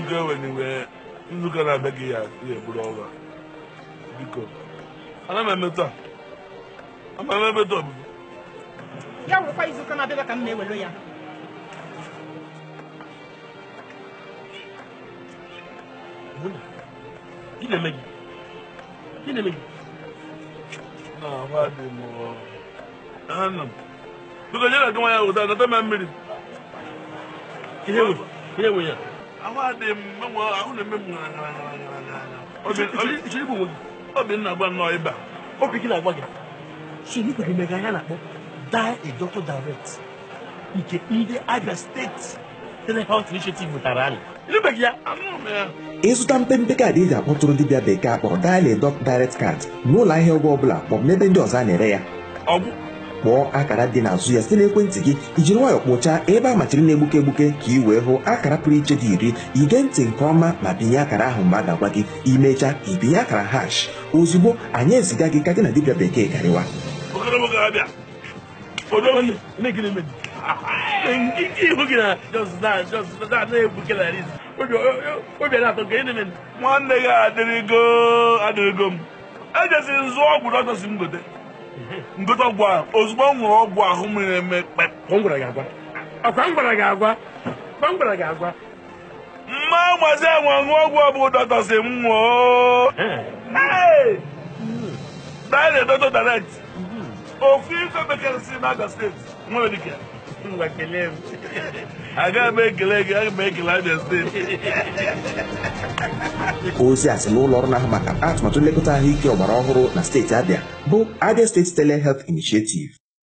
nzukọ enwenye wee nzukọ na-abịa gị ya ya eburu ọrụ a biko ana m emetụ a ama m emetụ ọbụbụ ya wụrụkwa izuụka na-abịa ka m na-ewere ya Gị na-eme gị? Gị na-eme gị? na ahụ dị m ana m biko nye na gị nwa ya wụta nata m mmiri Ihe nwe ihe nwe ya. ahụ adị m menwe ahụ na-eme m ngara ngara ngara ngara ngara Obi- obi- Ịchọrọ igbu onwe gị? obi m na-agba nnọọ ịba Obi gị na-agwa gị. So ị kwere mega ya na-akpọ die a doctor direct nke ndị Abia State Telehealth Initiative wetara anyị. Ịnụbeghị ya? anụ m ya ịzụta mpempe kaadị eji akpọtụrụ dibịa bekee akpọrọ Dial a Doc Direct Card n'ụlọ ahịa ọgwụ ọbụla maọbụ n'ebe ndị ọzọ a na-ere ya ọgwụ kpọọ akara dị n'azụ ya site n'ekwentị gị ijiri nwayọọ kpụchaa ebe a machiri na-egbuke egbuke ka ị wee hụ akara pụrụ iche dị iri ige ntị nke ọma ma binye akara ahụ mgbe a ga-agwa gị imechaa ibinye akara hash ozugbo anyị eziga gị ka gị na dibịa bekee karịwa okorobụ ga-abịa odogwu Eme gị na-eme gị? Ike ihu gị na just na just na na-egbuke na riz. Obi obi a na-atọ gị na-eme gị? nwanne gị adịrịgo adịrịgo m ejesi nzụ ọgwụ dọkịta m gote ngote ọgwụ ahụ ozugbo m ṅụrụ ọgwụ ahụ mmiri eme kpep Ọ m gwara gị agwa. Ọkwa m gwara gị agwa. Ọkwa m gwara gị agwa. mma mazi enwe ṅụọ ọgwụ ọbụ dọkịta m ṅụọ dile dọkịta direct ofu ife bekee si n'Abia steeti nwere dike Ngwa kelee m. agaghị m ekele gị aga m ekele Abia steeti ozi a si n'ụlọ ọrụ na-ahụ maka atụmatụ nlekọta ahụike ọgbara ọhụrụ na steeti Abịa bụ Abia State Telehealth Initiative